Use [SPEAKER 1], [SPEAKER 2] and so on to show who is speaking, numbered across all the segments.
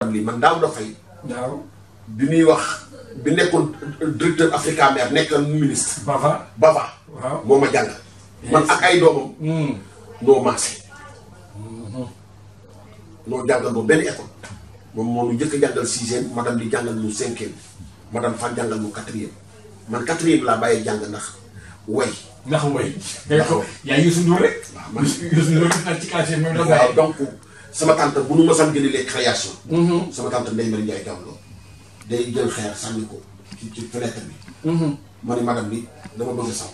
[SPEAKER 1] madame lii man daaw da fay
[SPEAKER 2] waaw
[SPEAKER 1] bi muy wax bi nekkoon directeur Africa Mer nekkoon ministre
[SPEAKER 2] Bava
[SPEAKER 1] Bava
[SPEAKER 2] waaw
[SPEAKER 1] moo ma jàngal man ak ay doomam noo maase noo jàngal boobu benn école moom moo nu njëkk a jàngal sixième madame di jàngal nu cinquième madame fan jàngal nu quatrième man quatrième laa bàyyee jàng ndax way
[SPEAKER 2] ndax way ngay ko yaa Youssou Ndour rek
[SPEAKER 1] waaw man
[SPEAKER 2] Youssou Ndour nag ci quartier même la
[SPEAKER 1] waaw
[SPEAKER 2] bàyyi
[SPEAKER 1] donc sama tante bu nu ma sam gëni les création sama tante Ndeye Marie Ndiaye Gawlo day jël xeer sànni ko ci ci fenêtre bi ma ne madame li dama bëgg a saw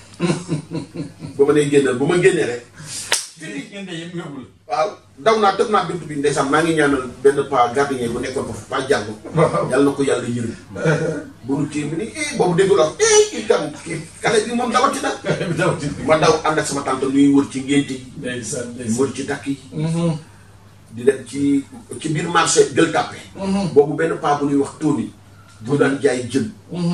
[SPEAKER 1] ba ma nee génnal bu ma génnee rek
[SPEAKER 2] fii ngeen de yëpp yóbbul
[SPEAKER 1] waaw daw naa tëb naa buntu bi ndeysaan maa ngi ñaanal benn pa gardien bu nekkoon foofu pa jàll yàlla na ko yàlla yërëm bu nu kii bi ni eh boobu déggu la eh kii tam kii xale bi moom dawati na
[SPEAKER 2] daw ci
[SPEAKER 1] ma daw ànd ak sama tante nuy wër ci ngénte yi
[SPEAKER 2] ndeysaan
[SPEAKER 1] di
[SPEAKER 2] ndeysaan
[SPEAKER 1] wër ci dakk yi di dem ci ci biir marché Gueule Tapée boobu benn paa bu ñuy wax Tony bu daan jaay jën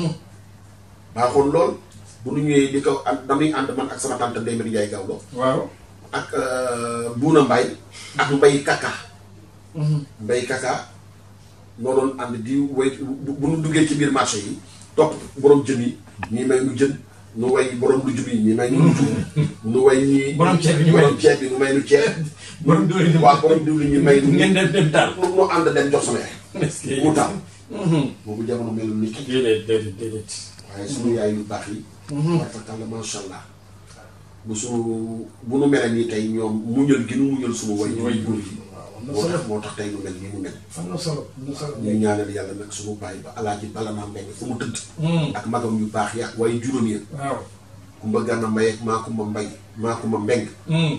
[SPEAKER 1] baaxoon lool bu nu ñëwee di ko ànd damuy ànd man ak sama tante Ndeye Marie Ndiaye Gawlo
[SPEAKER 2] waaw
[SPEAKER 1] ak Buuna Mbay ak Mbay Kaka Mbay Kaka noo doon ànd di way bu bu nu duggee ci biir marché yi topp borom jën yi ñii may nu jën nu way borom lu jub yi ñii may nu lu jub nu way ñii
[SPEAKER 2] Borom ceeb bi ñu may
[SPEAKER 1] borom ceeb bi nu may nu ceeb
[SPEAKER 2] borom doole ni
[SPEAKER 1] waaw borom diwlin ñi may nu
[SPEAKER 2] ngeen dem dem daal
[SPEAKER 1] nu nu ànd dem jox sama yaay
[SPEAKER 2] est-ce que
[SPEAKER 1] mu taal boobu jamono melul ni tey
[SPEAKER 2] déedéet déedéet déedéet
[SPEAKER 1] waaye suñu yaay yu baax yi war fa kàlla macha allah bu suñu bu nu mel nii tey ñoom muñal gi nu muñal suñu way way góor yi moo tax moo tax tey nu mel nii mu mel
[SPEAKER 2] am na solo am na solo
[SPEAKER 1] ñu ñaanal yàlla nag suñu bàyyi ba alaaji bala naa mbeng fu mu tëdd ak magam yu baax yi ak waaye juróom yi
[SPEAKER 2] waaw
[SPEAKER 1] kumba gànna mbay ak maa kumba mbay maa kumba mbeng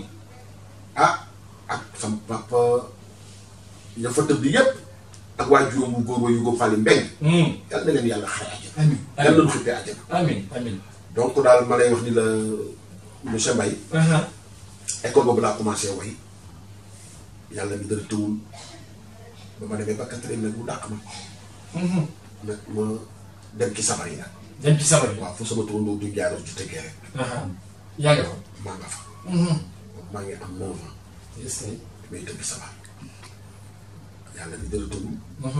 [SPEAKER 1] ah ak sam papa ña fa tëdd yépp ak waa juróom bu góor wa yu ko fàlli mbeng yàlla na leen yàlla xare àjjana
[SPEAKER 2] amin
[SPEAKER 1] yàlla na nu xippee àjjana
[SPEAKER 2] amin amin
[SPEAKER 1] donc daal ma lay wax ni la monsieur Mbaye école boobu laa commencé way yàlla mi dara tëwul ba ma demee ba quatrième nag mu dàq ma nag ma dem ci sabar yi nag
[SPEAKER 2] dem ci sabar yi
[SPEAKER 1] waaw fu sama turandoo du jaaroo ci tëggee rek
[SPEAKER 2] yaa ngi fa
[SPEAKER 1] maa nga fa boobu maa ngi am neuf ans
[SPEAKER 2] est-ce que
[SPEAKER 1] may tëgg sabar yàlla mi dara tëwul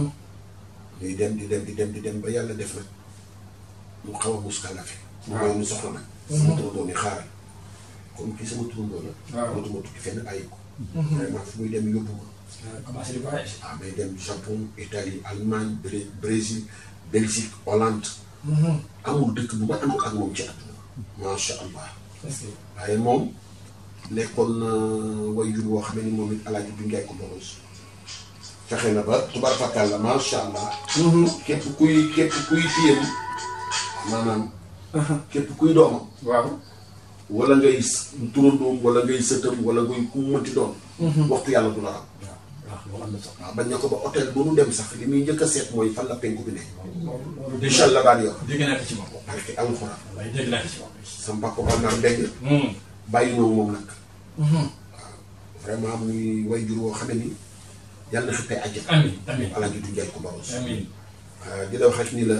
[SPEAKER 1] ñuy dem di dem di dem di dem ba yàlla def nag mu xaw a muskalafe mu may nu soxla nag sama turandoo ni xaaral comme kii sama turandoo la
[SPEAKER 2] waaw.
[SPEAKER 1] dootuma tukki fenn bàyyi ko vraiment fu muy dem yóbbu ma
[SPEAKER 2] commencé di voyage
[SPEAKER 1] ah may dem Japon Italie Allemagne Bré- Brésil Belgique Hollande amul dëkk bu ma àndul ak moom ci àdduna macha allah
[SPEAKER 2] est-ce que
[SPEAKER 1] waaye moom nekkoon na waajur woo xam ne ni moom it alaaji bi ngay ko boros fexe na ba tubaar fakkaal la macha allah képp kuy képp kuy fiyam maanaam képp kuy doomam
[SPEAKER 2] waaw
[SPEAKER 1] wala ngay s- turandoom wala ngay sëtam wala ngay ku mu mënti doon waxtu yàlla du la am
[SPEAKER 2] waaw loolu am na solo
[SPEAKER 1] waaw bañ na ko ba hôtel bu nu dem sax li muy njëkk a seet mooy fan la penku bi ne
[SPEAKER 2] loolu loolu dégg
[SPEAKER 1] incha allah daal yor
[SPEAKER 2] dégg naa ko ci moom
[SPEAKER 1] parce que alxuraan
[SPEAKER 2] waaye dégg naa ko ci moom
[SPEAKER 1] sama papa ba naan mbégg bàyyi ñëw moom nag waaw vraiment muy way jur woo xam ne ni yàlla na xippee àjjana
[SPEAKER 2] amin amin
[SPEAKER 1] alaaji du njaay ko baros
[SPEAKER 2] amin
[SPEAKER 1] di la wax rek ni la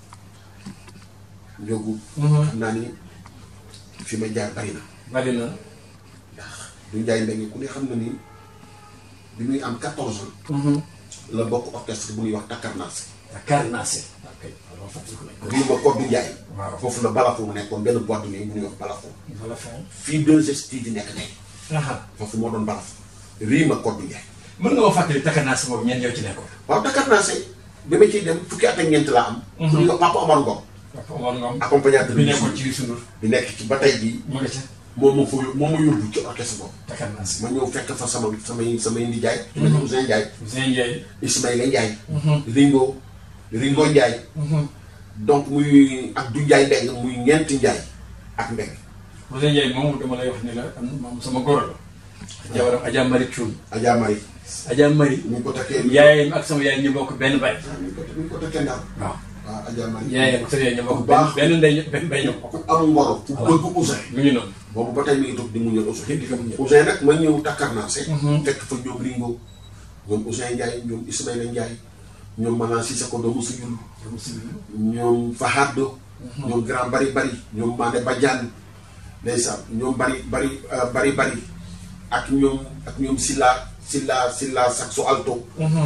[SPEAKER 1] njógu xam naa ni fi ma jaar bari na
[SPEAKER 2] bari na
[SPEAKER 1] ndax du njaay mbégg ku ne xam na ni bi muy am 14 ans la bokk orchestre bu ñuy wax Takarnaas
[SPEAKER 2] Dakar naa se ok alors fàttaliku nañ ko
[SPEAKER 1] bii ma Koddu Njaay
[SPEAKER 2] Waaw.
[SPEAKER 1] foofu la Balafon nekkoon benn boîte de nuit bu ñuy wax Balafon
[SPEAKER 2] wala fin
[SPEAKER 1] fii deux gestes di nekk tey foofu moo doon Balafon rii ma Koddu Njaay
[SPEAKER 2] mën nga ma fàttali Dakar naa se boobu ñeen ñoo ci nekkoon
[SPEAKER 1] waaw Takarnaas bi ma ciy dem fukki at ak ñeent laa am ku ñuy wax Papa Omar Ngom
[SPEAKER 2] Papa Omar Ngom
[SPEAKER 1] accompagnateur
[SPEAKER 2] bi
[SPEAKER 1] bi
[SPEAKER 2] nekkoon ci Youssou Ndour
[SPEAKER 1] bi nekk ci ba tey jii
[SPEAKER 2] mu nga ca
[SPEAKER 1] moom ma fa moom ma yóbbu ci orchestre boobu
[SPEAKER 2] Dakar naa se
[SPEAKER 1] ma ñëw fekk fa sama samay samay ndijaay su mel ni Ousseyn Ndiaye
[SPEAKER 2] Ousseyn Ndiaye
[SPEAKER 1] Ismaïla Ndiaye Ringo Ringo Ndiaye donc muy ak du Ndiaye Mbeng muy ñeenti Ndiaye ak Mbeng
[SPEAKER 2] Ousseyn Ndiaye moom dama lay wax ni la am moom sama góor la jabaram Adja Marie Thioune
[SPEAKER 1] Adja Marie
[SPEAKER 2] Adja Marie
[SPEAKER 1] ñu ngi ko takkee
[SPEAKER 2] yaayam ak sama yaay ñu bokk benn baay
[SPEAKER 1] ñu ngi ko ñu ngi ko takkee ndaw
[SPEAKER 2] waaw
[SPEAKER 1] waaw Adja Marie
[SPEAKER 2] yaayam ak sama yaay ñu bokk
[SPEAKER 1] Bu
[SPEAKER 2] benn
[SPEAKER 1] baax.
[SPEAKER 2] benn ndey ñu- benn bay ñu bokk
[SPEAKER 1] ku am ngoro ku bëgg Ousseyn
[SPEAKER 2] mu ngi noonu
[SPEAKER 1] boobu ba tey mi ngi toog di muñal Ousseyn
[SPEAKER 2] di ko muñal.
[SPEAKER 1] Ousseyn nag ma ñëw Takarnaase fekk fa ñoom Ringo ñoom Ousseyn Ndiaye ñoom Ismaïla Ndiaye ñoom Manan Sissoko doomu Suyul ñoom Fahaddo ñoom Grand Bari Bari ñoom Mandé Badiane ndeysaan ñoom Bari Bari euh, Bari Bari ak ñoom ak ñoom Silla Silla Silla saxo alto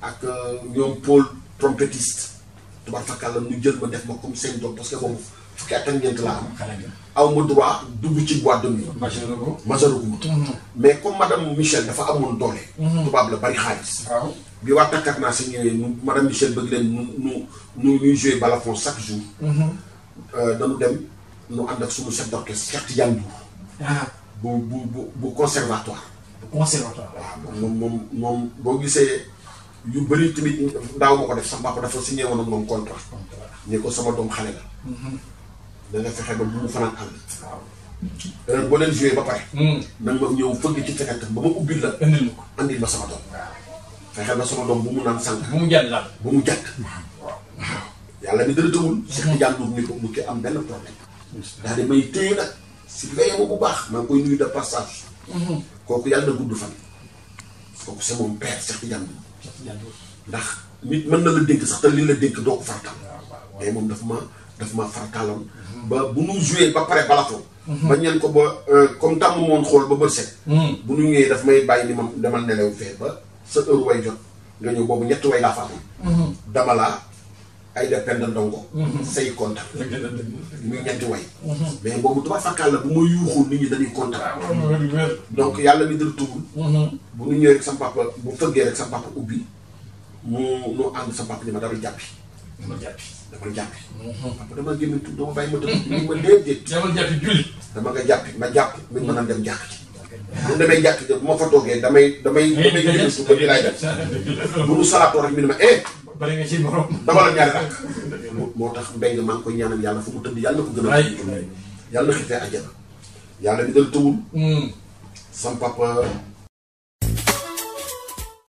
[SPEAKER 1] ak ñoom Paul trompettiste tubaab fakkaat la ñu jël ma def ma comme seen doom parce que boobu fukki at ak ñeent laa am
[SPEAKER 2] xale nga.
[SPEAKER 1] aw ma droit dugg ci boîte de nuit
[SPEAKER 2] machine la ko.
[SPEAKER 1] majaruguma mais comme madame Michel dafa amoon doole tubaab la bari xaalis
[SPEAKER 2] waaw.
[SPEAKER 1] bi waa takkat naa si ñëwee nu madame Michel bëgg leen nu nu nu ñuy jouer balafon chaque jour dañu dem nu ànd ak suñu chef d'orchestre Cheikh Tidiane Ndour
[SPEAKER 2] ah
[SPEAKER 1] bu bu bu bu conservatoire
[SPEAKER 2] conservatoire.
[SPEAKER 1] waaw moom moom moom boo gisee yu bëri tamit daaw ma ko def sama papa dafa signé woon ak moom contrat ne ko sama doom xale la da nga fexe ba bu mu fanaan ànd
[SPEAKER 2] waaw.
[SPEAKER 1] heure boo leen joué ba pare
[SPEAKER 2] Hmm.
[SPEAKER 1] nag ma ñëw fëgg ci fekkat ba ma ubbil la
[SPEAKER 2] indil ma ko.
[SPEAKER 1] andil ma sama doom fexeel ba sama doom bu mu naan sànq
[SPEAKER 2] bu mu jàll daal.
[SPEAKER 1] bu mu jàkk yàlla mi dara tëwul Cheikh Tidiane Ndour ni ko mu ki am benn problème daal di may téye nag si veille ma bu baax maa ngi koy nuyu de passage kooku yàlla na gudd fan kooku c'est mon père Cheikh Tidiane Ndour ndax nit mën na la dénk sax te li la dénk doo ko fartal mais moom daf ma daf ma fartaloon ba bu nu joué ba pare balafon ba ñeen ko ba comme tàmm moon xool ba bët set bu nu ñëwee daf may bàyyi ni ma demal nelew fee ba sa heure way jot nga ñëw boobu ñetti way laa fa amoon dama laa ay de pend ndongo say kontaan muy ñetti way mais boobu tubaab fakkaal la bu ma yuuxul nit ñi dañuy kontaan donc yàlla mi dara tugul bu nu ñëwee rek sa papa bu fëggee rek sa papa ubbi mu nu ànd sa papa ni ma dara jàppi
[SPEAKER 2] dama jàppi.
[SPEAKER 1] dama jàppi papa dama génn tudd dama bàyyi ma tëdd ni ma déedéet
[SPEAKER 2] dama jàppi julli.
[SPEAKER 1] dama nga jàppi ma jàpp mi mën a dem jàkk ci bu demee jàkk ji bu ma fa toogee damay damay damay génn su ko di laay def bu nu salaatoo rek mi ne ma eh
[SPEAKER 2] bari nga ci borom.
[SPEAKER 1] dama la ñaari rakk moo tax mbéy maa ngi koy ñaanal yàlla fu mu tëdd yàlla na ko gën a
[SPEAKER 2] waay.
[SPEAKER 1] yàlla na xitee àjjana yàlla mi dal tëwul
[SPEAKER 2] Hmm.
[SPEAKER 1] sam papa